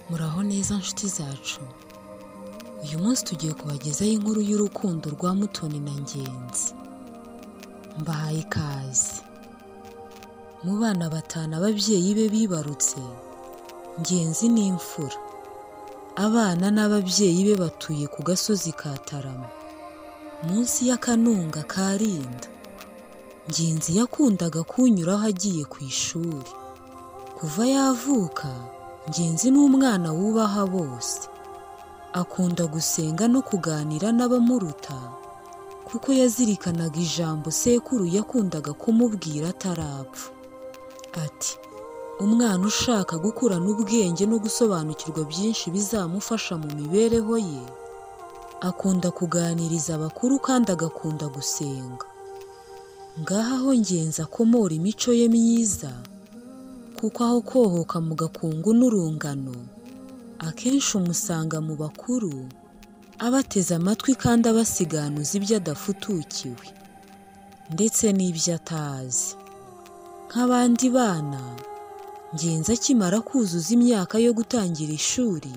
muraho neza nshuti zacu uyu munsi tugiye kubagezaho inkuru y'urukundo rwa mutoni na ngenzi mbahaye ikaze mu bana batanu ababyeyi be bibarutse ngenzi ni imfura abana n'ababyeyi be batuye ku gasozi ka tarama munsi y'akanunga ka rinda ngenzi yakundaga kunyuraho agiye ku ishuri kuva yavuka ngenzi ni umwana wubaha bose akunda gusenga no kuganira n'abamuruta kuko yazirikanaga ijambo sekuru yakundaga kumubwira atarapfa ati umwana ushaka gukurana ubwenge no gusobanukirwa byinshi bizamufasha mu mibereho ye akunda kuganiriza abakuru kandi agakunda gusenga ngaha aho ngenzi akomora imico ye myiza kuko aho kohoka mu gakungu n'urungano akenshi umusanga mu bakuru abateze amatwi kandi abasiganuza ibyo adafutukiwe ndetse n'ibyo atazi nk'abandi bana ngenzi akimara kuzuza imyaka yo gutangira ishuri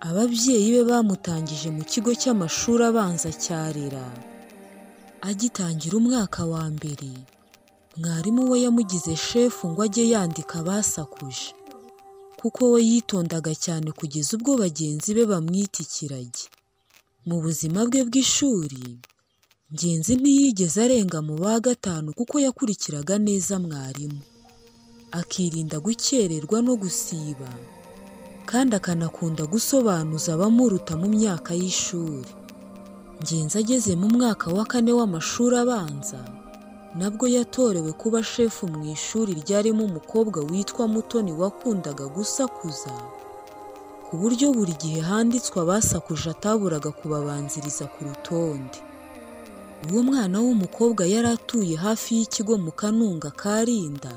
ababyeyi be bamutangije mu kigo cy'amashuri abanza cyarera agitangira umwaka wa mbere mwarimu we yamugize shefu ngo ajye yandika abasakuje kuko we yitondaga cyane kugeza ubwo bagenzi be bamwita ikiragi mu buzima bwe bw'ishuri ngenzi ntiyigeze arenga mu ba gatanu kuko yakurikiraga neza mwarimu akirinda gukererwa no gusiba kandi akanakunda gusobanuza abamuruta mu myaka y'ishuri ngenzi ageze mu mwaka wa kane w'amashuri abanza nabwo yatorewe kuba shefu mu ishuri ryarimo umukobwa witwa mutoni wakundaga gusakuza ku buryo buri gihe handitswe abasakuje ataburaga kubabanziriza ku rutonde uwo mwana w'umukobwa yari atuye hafi y'ikigo mu kanunga ka rinda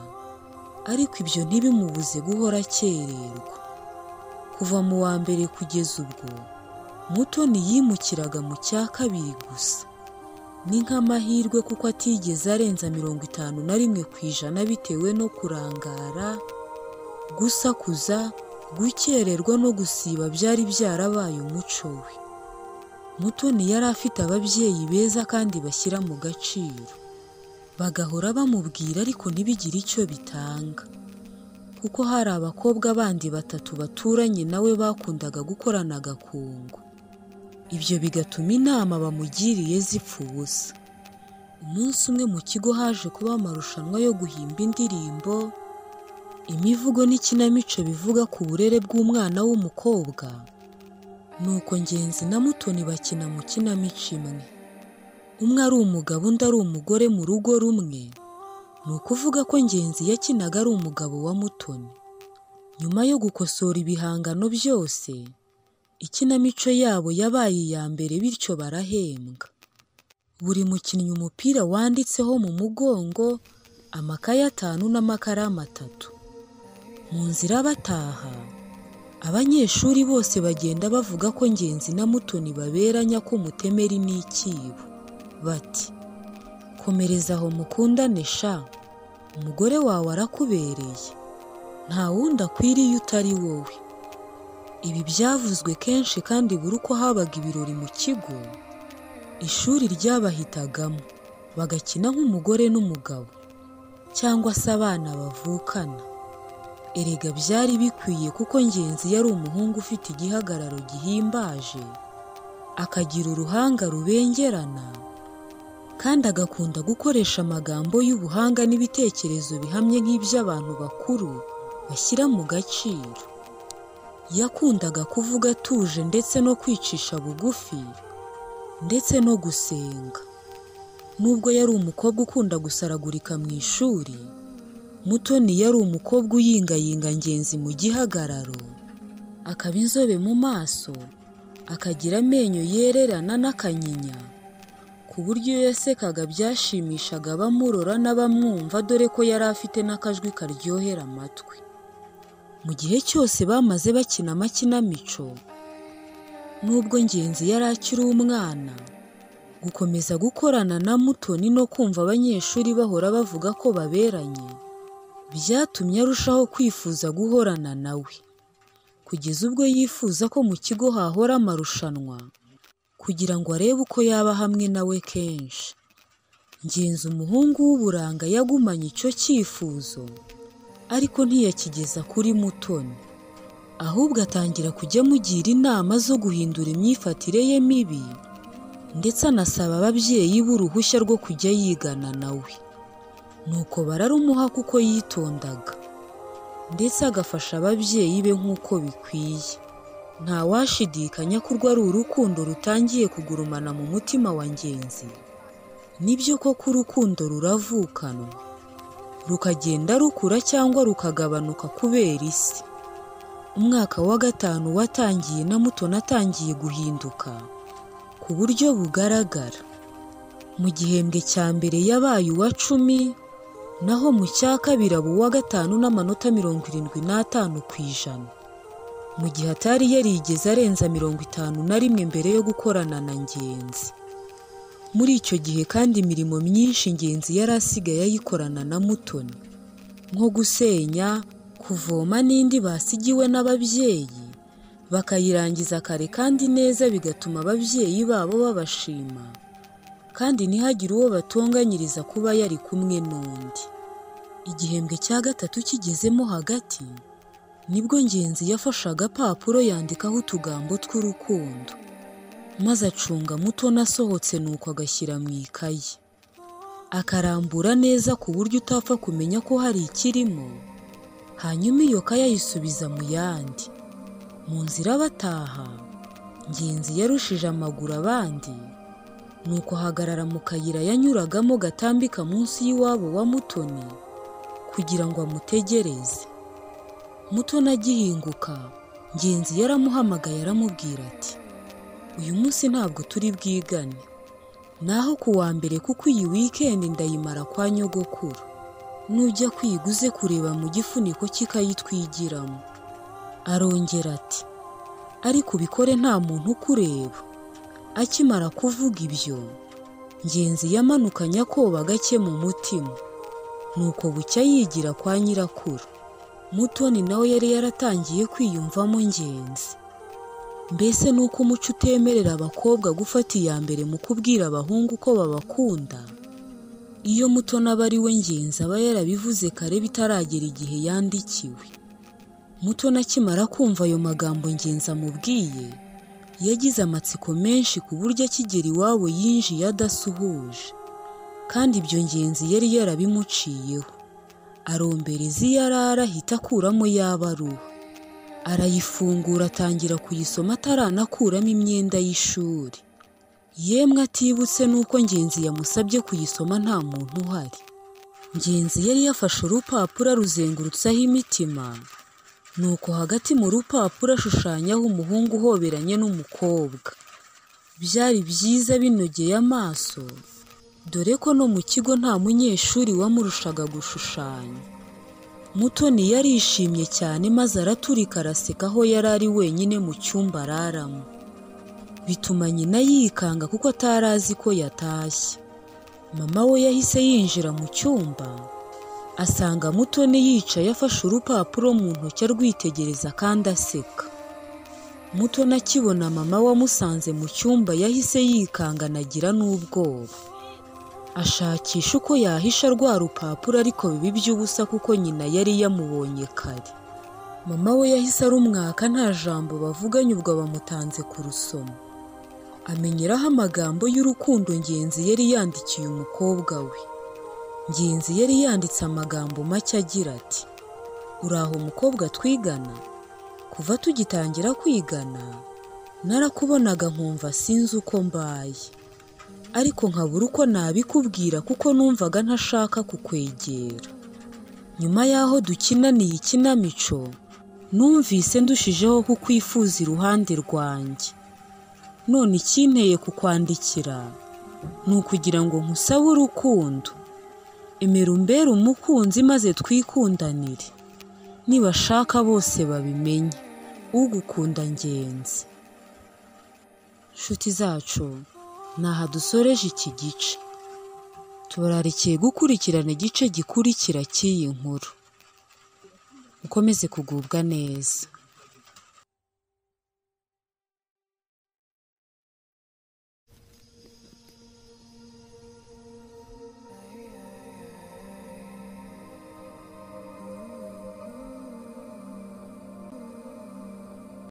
ariko ibyo ntibimubuze guhora akererwa kuva mu wa mbere kugeza ubwo mutoni yimukiraga mu cya kabiri gusa ni nk'amahirwe kuko atigeze arenza mirongo itanu na rimwe ku ijana bitewe no kurangara gusakuza gukererwa no gusiba byari byarabaye umuco we mutoni yari afite ababyeyi beza kandi bashyira mu gaciro bagahora bamubwira ariko ntibigire icyo bitanga kuko hari abakobwa bandi batatu baturanye nawe bakundaga gukorana agakungu ibyo bigatuma inama bamugiriye zipfa ubusa umunsi umwe mu kigo haje kuba amarushanwa yo guhimba indirimbo imivugo n'ikinamico bivuga ku burere bw'umwana w'umukobwa nuko ngenzi na mutoni bakina mu kinamico imwe umwe ari umugabo undi ari umugore mu rugo rumwe ni ukuvuga ko ngenzi yakinaga ari umugabo wa mutoni nyuma yo gukosora ibihangano byose ikinamico yabo yabaye iya mbere bityo barahembwa buri mukinnyi umupira wanditseho mu mugongo amakaye atanu n'amakaramu atatu mu nzira bataha abanyeshuri bose bagenda bavuga ko ngenzi na mutoni baberanya ko mutemeri n'ikibo bati komereza aho mukundane sha umugore wawe arakubereye nta wundi akwiriye utari wowe ibi byavuzwe kenshi kandi buri uko habaga ibirori mu kigo ishuri ryabahitagamo bagakina nk'umugore n'umugabo cyangwa se abana bavukana erega byari bikwiye kuko ngenzi yari umuhungu ufite igihagararo gihimbaje akagira uruhanga rubengerana kandi agakunda gukoresha amagambo y'ubuhanga n'ibitekerezo bihamye nk'iby'abantu bakuru bashyira mu gaciro yakundaga kuvuga atuje ndetse no kwicisha bugufi ndetse no gusenga nubwo yari umukobwa ukunda gusaragurika mu ishuri mutoni yari umukobwa uyingayinga ngenzi mu gihagararo akaba inzobe mu maso akagira amenyo yererana n'akanyinya ku buryo iyo yasekaga byashimishaga abamurora n'abamwumva dore ko yari afite n'akajwi karyohera amatwi mu gihe cyose bamaze bakina amakinamico nubwo ngenzi yari akiri umwana gukomeza gukorana na mutoni no kumva abanyeshuri bahora bavuga ko baberanye byatumye arushaho kwifuza guhorana nawe kugeza ubwo yifuza ko mu kigo hahora amarushanwa kugira ngo arebe uko yaba hamwe nawe kenshi ngenzi umuhungu w'uburanga yagumanye icyo cyifuzo ariko ntiyakigeza kuri mutoni ahubwo atangira kujya amugira inama zo guhindura imyifatire ye mibi ndetse anasaba ababyeyi b'uruhushya rwo kujya yigana nawe nuko bararumuha kuko yitondaga ndetse agafasha ababyeyi be nk'uko bikwiye nta washidikanya ko urwo ari urukundo rutangiye kugurumana mu mutima wa ngenzi nibyo koko urukundo ruravukanwa rukagenda rukura cyangwa rukagabanuka kubera isi umwaka wa gatanu watangiye na mutoni atangiye guhinduka ku buryo bugaragara mu gihembwe cya mbere yabaye uwa cumi naho mu cya kabiri aba uwa gatanu n'amanota mirongo irindwi n'atanu ku ijana mu gihe atari yarigeze arenza mirongo itanu na rimwe mbere yo gukorana na ngenzi muri icyo gihe kandi imirimo myinshi ingenzi yari asigaye ayikorana na mutoni nko gusenya kuvoma n'indi basigiwe n'ababyeyi bakayirangiza kare kandi neza bigatuma ababyeyi babo babashima kandi ntihagire uwo batonganyiriza kuba yari kumwe n'undi igihembwe cya gatatu kigezemo hagati nibwo ngenzi yafashe agapapuro yandikaho utugambo tw'urukundo maze acunga muto nasohotse nuko agashyira mu ikayi akarambura neza ku buryo utapfa kumenya ko hari ikirimo hanyuma iyo kayi ayisubiza mu yandi mu nzira bataha ngenzi yarushije amaguru abandi nuko ahagarara mu kayira yanyuragamo gatambika munsi y'iwabo wa mutoni kugira ngo amutegereze mutoni agihinguka ngenzi yaramuhamagaye aramubwira ati uyu munsi ntabwo turi bwigane naho ku wa mbere kuko iyi wikendi ndayimara kwa nyogokuru nujya kwiga uze kureba mu gifuniko cy'ikayitwigiramo arongera ati ariko ubikore nta muntu ukureba akimara kuvuga ibyo ngenzi yamanukanye akoba gake mu mutima nuko bucya yigira kwa nyirakuru mutoni nawe yari yaratangiye kwiyumvamo ngenzi mbese ni uko umuco utemerera abakobwa gufata iya mbere mu kubwira abahungu ko babakunda iyo mutoni aba ari we ngenzi aba yarabivuze kare bitaragera igihe yandikiwe mutoni akimara kumva ayo magambo ngenzi amubwiye yagize amatsiko menshi ku buryo akigera iwabo yinjiye adasuhuje kandi ibyo ngenzi yari yarabimuciyeho arombereza iyo arara ahita akuramo yaba ari uwe arayifungura atangira kuyisoma ataranakuramo imyenda y'ishuri yemwe atibutse n'uko ngenzi yamusabye kuyisoma nta muntu uhari ngenzi yari yafashe urupapuro aruzengurutseho imitima nuko hagati mu rupapuro ashushanyaho umuhungu uhoberanye n'umukobwa byari byiza binogeye amaso dore ko no mu kigo nta munyeshuri wamurushaga gushushanya mutoni yarishimye cyane maze araturika araseka aho yari ari wenyine mu cyumba araramo bituma nyina yikanga kuko atari azi ko yatashye mama we yahise yinjira mu cyumba asanga mutoni yicaye afashe urupapuro mu ntoki arwitegereza kandi aseka mutoni akibona mama wamusanze mu cyumba yahise yikangana agira n'ubwoba ashakisha uko yahisha rwa rupapuro ariko biba iby'ubusa kuko nyina yari yamubonye kare mama we yahise arumwaka nta jambo bavuganye ubwo bamutanze kurusoma amenyeraho amagambo y'urukundo ngenzi yari yandikiye umukobwa we ngenzi yari yanditse amagambo make agira ati uraho mukobwa twigana kuva tugitangira kwigana narakubonaga nkumva sinzi uko mbaye ariko nkabura uko nabikubwira kuko numvaga ntashaka kukwegera nyuma y'aho dukinaniye ikinamico numvise ndushijeho kukwifuza iruhande rwanjye none ikinteye kukwandikira ni ukugira ngo nkusabe urukundo emera umbere umukunzi maze twikundanire nibashaka bose babimenye ugukunda ngenzi nshuti zacu ni aha dusoreje iki gice tubararikiye gukurikirana igice gikurikira cy'iyi nkuru ukomeze kugubwa neza